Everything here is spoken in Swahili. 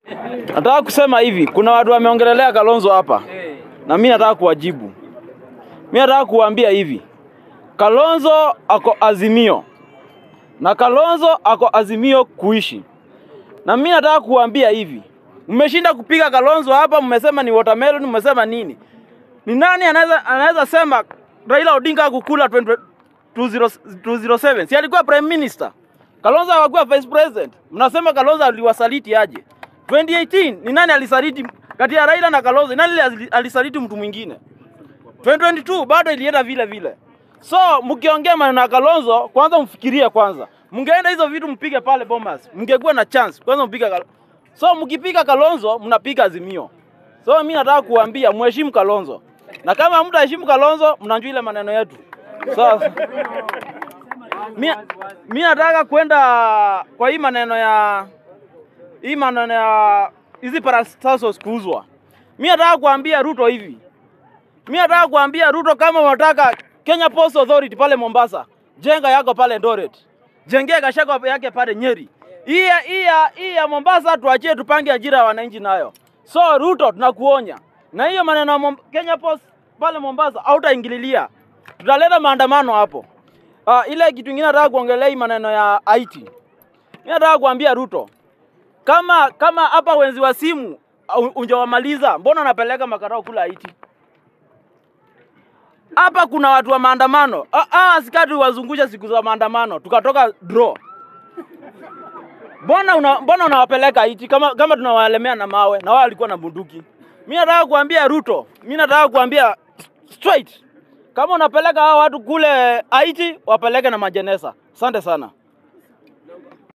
Nataka kusema hivi, kuna watu wameongelelea Kalonzo hapa na mimi nataka kuwajibu. Mimi nataka kuwaambia hivi, Kalonzo ako Azimio na Kalonzo ako Azimio kuishi, na mimi nataka kuwaambia hivi, mmeshinda kupiga Kalonzo hapa, mmesema ni watermelon, mmesema nini? Ni nani anaweza anaweza sema Raila Odinga akukula 20 207 si alikuwa prime minister? Kalonzo hakuwa vice president. Mnasema Kalonzo aliwasaliti aje? 2018 ni nani alisaliti kati ya Raila na Kalonzo? Nani ali- alisaliti mtu mwingine? 2022 bado ilienda vile vile. So mkiongea maneno ya Kalonzo, kwanza mfikirie kwanza. Mngeenda hizo vitu mpige pale Bomas, mngekuwa na chance. Kwanza mpige Kalonzo. So mkipiga Kalonzo, mnapiga Azimio. So mimi nataka kuambia mheshimu Kalonzo, na kama hamtaheshimu Kalonzo, mnajua ile maneno yetu. So mi mi nataka kwenda kwa hii maneno ya hii maneno ya hizi parastasos kuuzwa. Mi nataka kuambia Ruto hivi, mi nataka kuambia Ruto, kama unataka Kenya Post Authority pale Mombasa, jenga yako pale Eldoret, jengea kashako yake pale Nyeri. Hii ya- hii ya hii ya Mombasa tuachie, tupange ajira ya wananchi nayo. So Ruto, tunakuonya na hiyo maneno ya Mom- Kenya Post pale Mombasa hautaingililia, tutaleta maandamano hapo. Uh, ile kitu ingine nataka kuongelea hii maneno ya IT. Mimi nataka kuambia Ruto, kama kama hapa wenzi wa simu au- unjawamaliza, mbona unapeleka makarao kula IT? Hapa kuna watu wa maandamano. Ah, ah, askari wazungusha siku za maandamano, tukatoka draw. Mbona una, mbona unawapeleka IT kama kama tunawalemea na mawe na wao walikuwa na bunduki? Mimi nataka kuambia Ruto, mimi nataka kuambia straight kama unapeleka hao watu kule Haiti, wapeleke na majeneza. Asante sana.